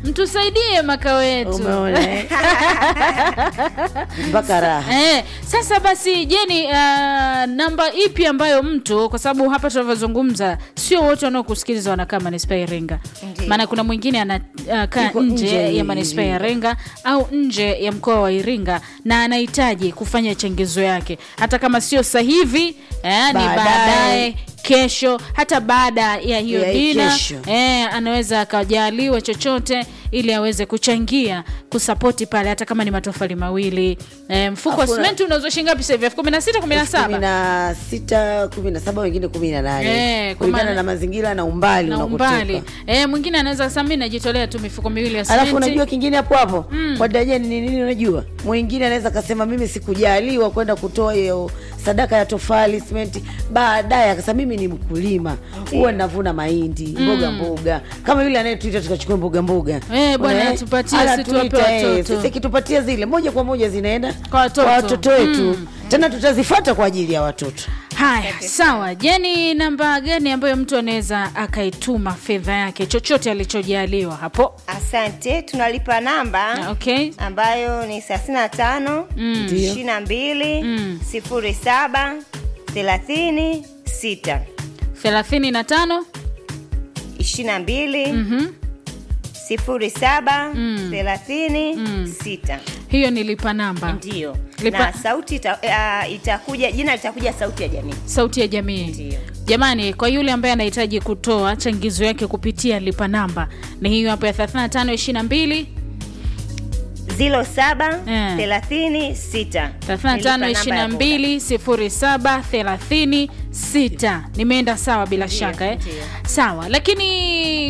mtusaidie makao yetu umeona eh? mpaka raha Eh, sasa basi Jeni, uh, namba ipi ambayo mtu kwa sababu hapa tunavyozungumza sio wote wanaokusikiliza wanakaa manispaa ya Iringa, Ndiyo. maana kuna mwingine anakaa Yuko nje nje ya manispaa ya Iringa au nje ya mkoa wa Iringa na anahitaji kufanya changizo yake, hata kama sio sasa hivi eh, ni Baadaye. baadaye kesho hata baada ya hiyo Ya hii dina kesho. eh, anaweza akajaliwa chochote ili aweze kuchangia kusapoti pale hata kama ni matofali mawili eh, mfuko wa Afu na- simenti unauzwa shilingi ngapi sasa hivi elfu kumi na sita kumi na kumi saba na sita kumi na saba wengine kumi na Eh, nane kwa kulingana maana- na mazingira na umbali na unakotoka. umbali eh, mwingine anaweza kusema mi najitolea tu mifuko miwili ya alafu simenti unajua kingine hapo hapo kwa dajani ni nini unajua mwingine anaweza akasema mimi sikujaliwa kwenda kutoa hiyo sadaka ya tofali simenti baadaye akasema mimi ni mkulima huwa navuna mahindi mboga mboga kama yule anayetuita tukachukua mboga mboga Eh, bwana, Unaona, eh? atupatie, Anatuita, si tuwape eh, watoto. sisi kitupatia zile moja kwa moja zinaenda Kwa watoto. watoto wetu tena tutazifata kwa ajili ya watoto haya sawa jeni namba gani ambayo mtu anaweza akaituma fedha yake chochote alichojaliwa hapo asante tunalipa namba okay ambayo ni thelathini na tano Ndio. ishirini na mbili sifuri saba thelathini sita thelathini na tano ishirini na mbili sifuri saba thelathini sita hiyo ni lipa namba ndio Lipa- na sauti ita, uh, itakuja jina litakuja sauti ya jamii sauti ya jamii Ndio. jamani kwa yule ambaye anahitaji kutoa changizo yake kupitia lipa namba ni hiyo hapo ya 35 22 zilo saba Eh. thelathini sita 35 22 07 36 nimeenda sawa bila Ndio, shaka eh? ndio. sawa lakini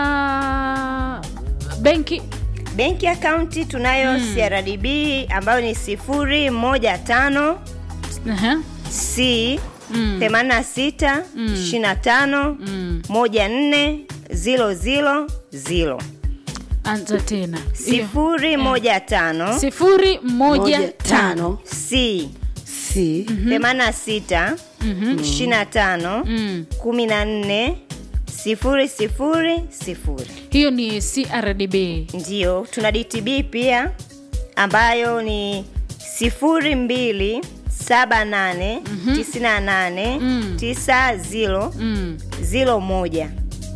kwa benki benki akaunti tunayo crdb ambayo ni sifuri moja tano Aha. c themanini na sita ishirini na tano moja nne zilo zilo zilo anza tena Hiyo. sifuri moja tano sifuri moja moja tano tano c si themanini na sita ishirini na tano Mm. kumi na nne sifuri sifuri sifuri hiyo ni crdb ndio tuna dtb pia ambayo ni sifuri mbili saba nane tisini na nane tisa zilo mm. zilo moja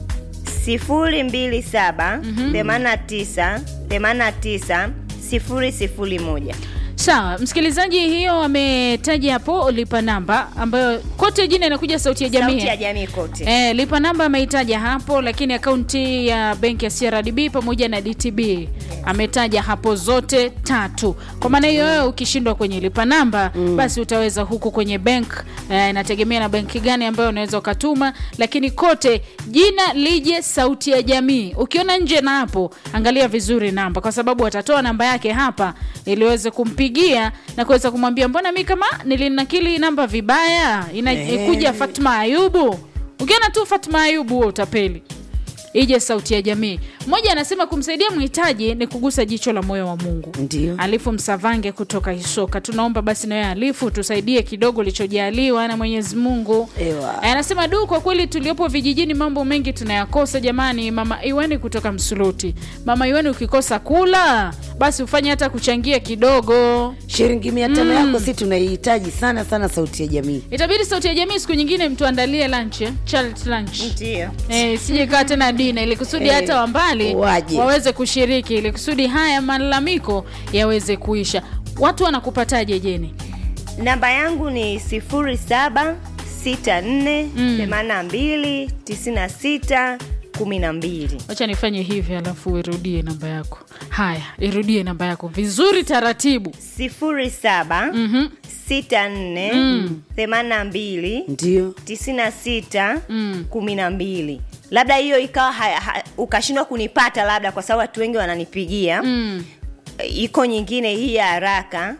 sifuri mbili saba themanini na tisa themanini na tisa sifuri sifuri moja sawa msikilizaji hiyo ametaja hapo lipa namba ambayo kote jina inakuja sauti ya jamii sauti ya jamii kote Eh, lipa namba ameitaja hapo lakini akaunti ya benki ya CRDB pamoja na DTB ametaja hapo zote tatu. Kwa maana hiyo wewe ukishindwa kwenye lipa namba basi utaweza huku kwenye bank eh, inategemea na benki gani ambayo unaweza ukatuma, lakini kote jina lije sauti ya jamii. Ukiona nje na hapo angalia vizuri namba, kwa sababu watatoa namba yake hapa ili uweze kumpigia na kuweza kumwambia mbona mi kama nilinakili namba vibaya, inakuja Fatma Ayubu ukiona tu Fatma Ayubu huo utapeli ije sauti ya jamii mmoja anasema kumsaidia mhitaji ni kugusa jicho la moyo wa mungu Ndio. alifu msavange kutoka isoka tunaomba basi nawe alifu tusaidie kidogo ulichojaliwa na mwenyezi mungu Ewa. anasema du kwa kweli tuliopo vijijini mambo mengi tunayakosa jamani mama iwani kutoka msuluti mama iwani ukikosa kula basi ufanye hata kuchangia kidogo shilingi mia tano yako si tunaihitaji sana sana sauti ya jamii itabidi sauti ya jamii siku nyingine mtu andalie lunch eh? Charity lunch ndio Eh, sije ikawa tena dina ili kusudi Eh, hata wambali waje. waweze kushiriki ili kusudi haya malalamiko yaweze kuisha watu wanakupataje jeni namba yangu ni sifuri saba sita nne themanini na mbili tisini na sita kumi na mbili wacha nifanye hivi alafu irudie namba yako haya irudie namba yako vizuri taratibu sifuri saba sita nne themanini na mbili ndio tisini na sita kumi na mbili labda hiyo ikawa ha- ha- ukashindwa kunipata labda kwa sababu watu wengi wananipigia mm. iko nyingine hii ya haraka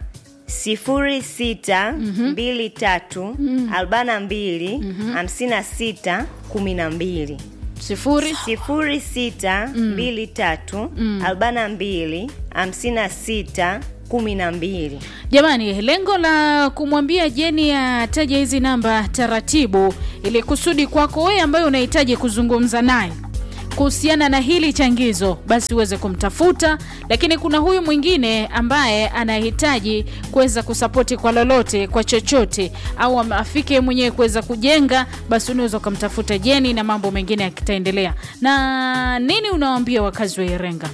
sifuri sita mbili tatu arobaini na mbili hamsini na sita kumi na mbili sifuri sifuri sita mbili tatu arobaini na mbili hamsini na sita kumi na mbili jamani lengo la kumwambia jeni ataje hizi namba taratibu ili kusudi kwako wewe ambaye unahitaji kuzungumza naye kuhusiana na hili changizo basi uweze kumtafuta lakini kuna huyu mwingine ambaye anahitaji kuweza kusapoti kwa lolote kwa chochote au am- afike mwenyewe kuweza kujenga basi unaweza ukamtafuta jeni na mambo mengine yakitaendelea na nini unawaambia wakazi wa irenga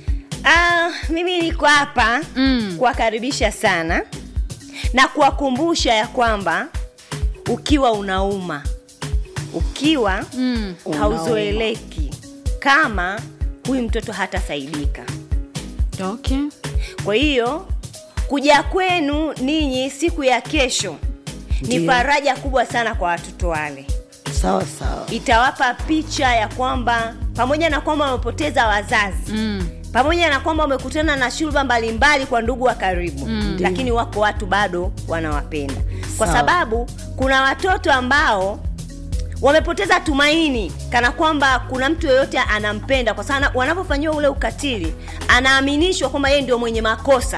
Ah, mimi niko hapa Mm. kuwakaribisha sana na kuwakumbusha ya kwamba ukiwa unauma ukiwa mm. hauzoeleki kama huyu mtoto hatasaidika okay. kwa hiyo kuja kwenu ninyi siku ya kesho ni Ndiyo. faraja kubwa sana kwa watoto wale sawa sawa itawapa picha ya kwamba pamoja na kwamba wamepoteza wazazi mm. pamoja na kwamba wamekutana na shurba mbalimbali kwa ndugu wa karibu Mm. lakini wako watu bado wanawapenda kwa Sawa. sababu kuna watoto ambao wamepoteza tumaini kana kwamba kuna mtu yoyote anampenda kwa sababu wanapofanyiwa ule ukatili anaaminishwa kwamba yeye ndio mwenye makosa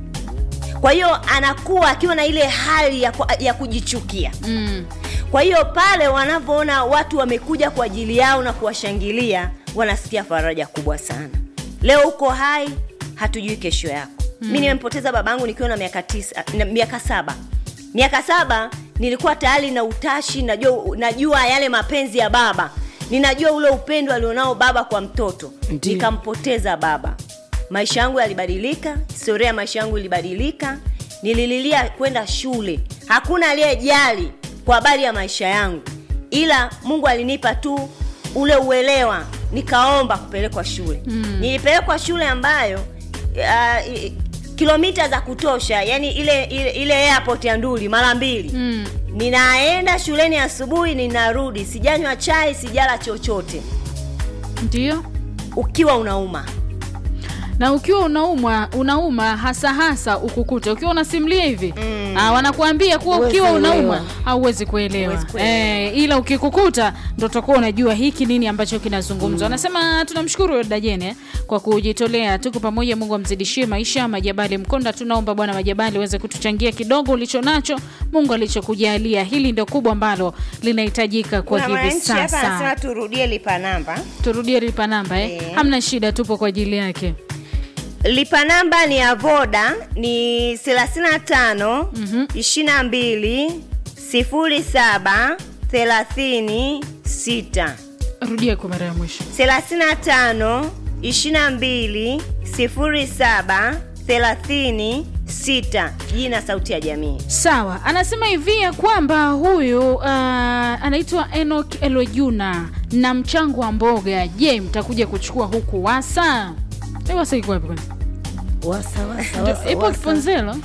kwa hiyo anakuwa akiwa na ile hali ya, ku- ya kujichukia Mm. kwa hiyo pale wanavyoona watu wamekuja kwa ajili yao na kuwashangilia wanasikia faraja kubwa sana leo uko hai hatujui kesho yako mm. mi nimempoteza babangu nikiwa na miaka tisa na miaka saba miaka saba nilikuwa tayari na utashi najua, najua yale mapenzi ya baba ninajua ule upendo alionao baba kwa mtoto Ndiyo. nikampoteza baba maisha yangu yalibadilika historia ya maisha yangu ilibadilika nilililia kwenda shule hakuna aliyejali kwa habari ya maisha yangu ila mungu alinipa tu ule uelewa nikaomba kupelekwa shule mm. nilipelekwa shule ambayo uh, i- kilomita za kutosha yani ile ile, ile airport ya nduli mara mbili Mm. ninaenda shuleni asubuhi ninarudi sijanywa chai sijala chochote ndio ukiwa unauma na ukiwa unaumwa unauma hasa hasa ukukute ukiwa unasimlia hivi mm. ah, wanakuambia kuwa Huwezi ukiwa elewa. unaumwa hauwezi kuelewa Huwezi kuelewa. eh, ila ukikukuta ndo utakuwa unajua hiki nini ambacho kinazungumzwa anasema tunamshukuru dajene kwa kujitolea tuko pamoja mungu amzidishie maisha majabali mkonda tunaomba bwana majabali uweze kutuchangia kidogo ulicho nacho mungu alichokujalia hili ndio kubwa ambalo linahitajika kwa kuna hivi mwananchi hapa sasa anasema turudie lipa namba turudie lipa namba eh? Eh. hamna shida tupo kwa ajili yake lipa namba ni ya voda ni 35 22 07 36 rudia kwa mara ya mwisho 35 22 07 36 jina sauti ya jamii sawa anasema hivi ya kwamba huyu uh, anaitwa enok elojuna na mchango wa mboga je mtakuja kuchukua huku wasa Eh, wasa iko wapi kwanza wasa wasa Ndio, wasa ipo wasa. kiponzelo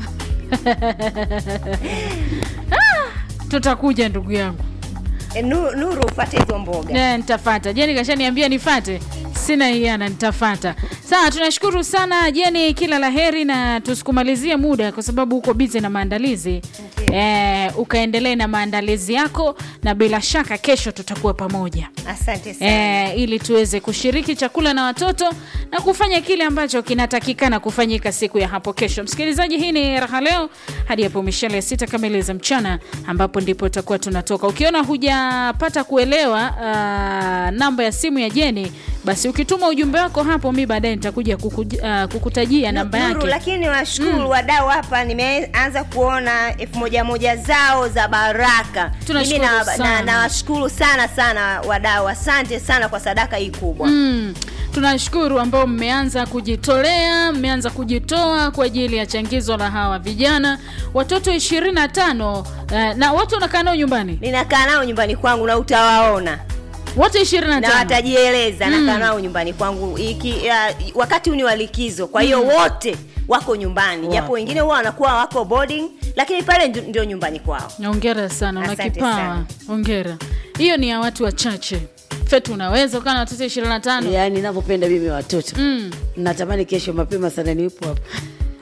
Ah, tutakuja ndugu yangu E, Nu- nuru ufate hizo mboga Eh, nitafata jeni kashaniambia nifate sina hiana nitafata sawa tunashukuru sana jeni kila la heri na tusikumalizie muda kwa sababu uko bize na maandalizi eh, ukaendelee na maandalizi yako na bila shaka kesho tutakuwa pamoja asante sana eh, ili tuweze kushiriki chakula na watoto na kufanya kile ambacho kinatakikana kufanyika siku ya hapo kesho msikilizaji hii ni raha leo hadi hapo mishale ya sita kamili za mchana ambapo ndipo tutakuwa tunatoka ukiona hujapata kuelewa uh, namba ya simu ya jeni basi ukituma ujumbe wako hapo mi baadaye nitakuja kuku, uh, kukutajia namba Nuru, yake lakini washukuru wadau hapa nimeanza kuona elfu moja moja zao za baraka Tunashukuru Mimi na- sana. na- nawashukuru sana sana wadau asante sana kwa sadaka hii kubwa Mm, tunashukuru ambao mmeanza kujitolea mmeanza kujitoa kwa ajili ya changizo la hawa vijana watoto 25 eh, na wote unakaa nao nyumbani ninakaa nao nyumbani kwangu na utawaona wote na 25 watajieleza Mm. nakaa nao nyumbani kwangu iki, ya, wakati huu ni wa likizo kwa hiyo wote wako nyumbani japo Wapo. wengine huwa wanakuwa wako boarding lakini pale ndio- ndio nyumbani kwao ongera sana una Asante kipawa sana. ongera hiyo ni ya watu wachache fetu unaweza ukaa na watoto 25 yaani navyopenda mimi watoto mm. natamani kesho mapema sana niwepo hapa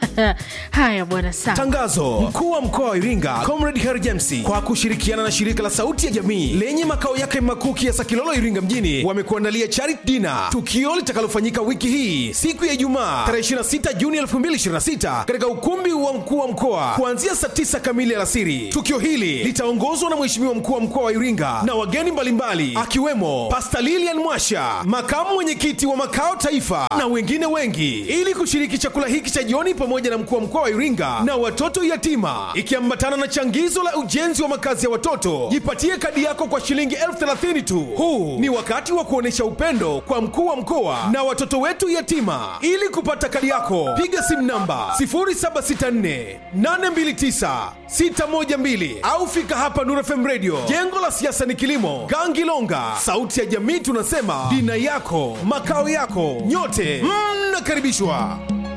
haya bwana sawa Tangazo: mkuu wa mkoa wa Iringa Comrade Harry James kwa kushirikiana na shirika la Sauti ya Jamii lenye makao yake makuu Kiasa Kilolo, Iringa mjini wamekuandalia charity dinner, tukio litakalofanyika wiki hii siku ya Ijumaa tarehe 26 Juni 2026 katika ukumbi wa mkuu wa mkoa kuanzia saa 9 kamili alasiri. Tukio hili litaongozwa na Mheshimiwa mkuu wa mkoa wa Iringa na wageni mbalimbali akiwemo Pastor Lilian Mwasha, makamu mwenyekiti wa makao taifa na wengine wengi, ili kushiriki chakula hiki cha jioni pamoja na mkuu wa mkoa wa Iringa na watoto yatima, ikiambatana na changizo la ujenzi wa makazi ya watoto. Jipatie kadi yako kwa shilingi elfu thelathini tu. Huu ni wakati wa kuonyesha upendo kwa mkuu wa mkoa na watoto wetu yatima. Ili kupata kadi yako, piga simu namba 0764 829 612 au fika hapa Nuru FM Radio, jengo la siasa ni kilimo, Gangilonga. Sauti ya jamii tunasema dina yako makao yako, nyote mnakaribishwa.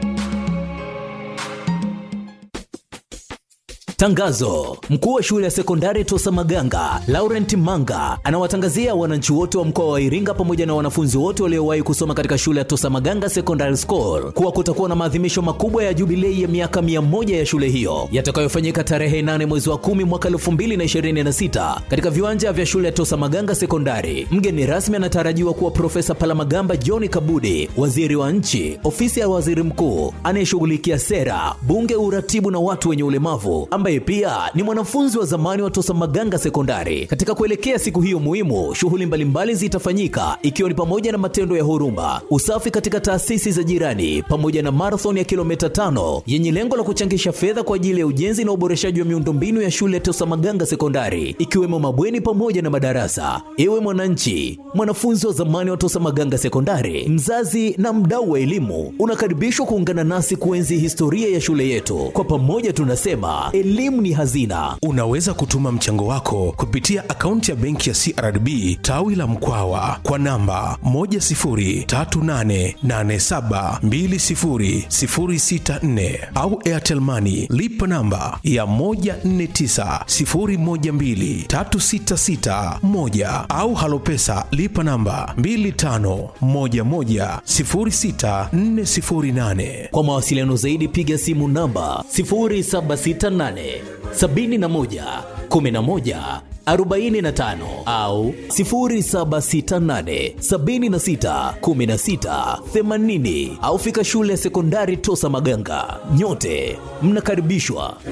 Tangazo: mkuu wa shule ya sekondari Tosa Maganga Laurent Manga anawatangazia wananchi wote wa mkoa wa Iringa pamoja na wanafunzi wote waliowahi kusoma katika shule ya Tosa Maganga Secondary School kuwa kutakuwa na maadhimisho makubwa ya jubilei ya miaka mia moja ya shule hiyo yatakayofanyika tarehe 8 mwezi wa 10 mwaka 2026 katika viwanja vya shule ya Tosa Maganga Sekondari. Mgeni rasmi anatarajiwa kuwa Profesa Palamagamba John Kabudi, waziri wa nchi, ofisi ya waziri mkuu anayeshughulikia sera, bunge, uratibu na watu wenye ulemavu ambaye pia ni mwanafunzi wa zamani wa Tosa Maganga Sekondari. Katika kuelekea siku hiyo muhimu, shughuli mbalimbali zitafanyika ikiwa ni pamoja na matendo ya huruma, usafi katika taasisi za jirani, pamoja na marathon ya kilomita tano yenye lengo la kuchangisha fedha kwa ajili ya ujenzi na uboreshaji wa miundombinu ya shule ya Tosa Maganga Sekondari, ikiwemo mabweni pamoja na madarasa. Ewe mwananchi, mwanafunzi wa zamani wa Tosa Maganga Sekondari, mzazi na mdau wa elimu, unakaribishwa kuungana nasi kuenzi historia ya shule yetu. Kwa pamoja tunasema elimu ni hazina. Unaweza kutuma mchango wako kupitia akaunti ya benki ya CRDB tawi la Mkwawa kwa namba 10388720064 au Airtel Money lipa namba ya 1490123661 au Halopesa lipa namba 25110648. Kwa mawasiliano zaidi piga simu namba 0768 71 11 45 au 0768 76 16 80 au fika shule ya sekondari Tosa Maganga. Nyote mnakaribishwa.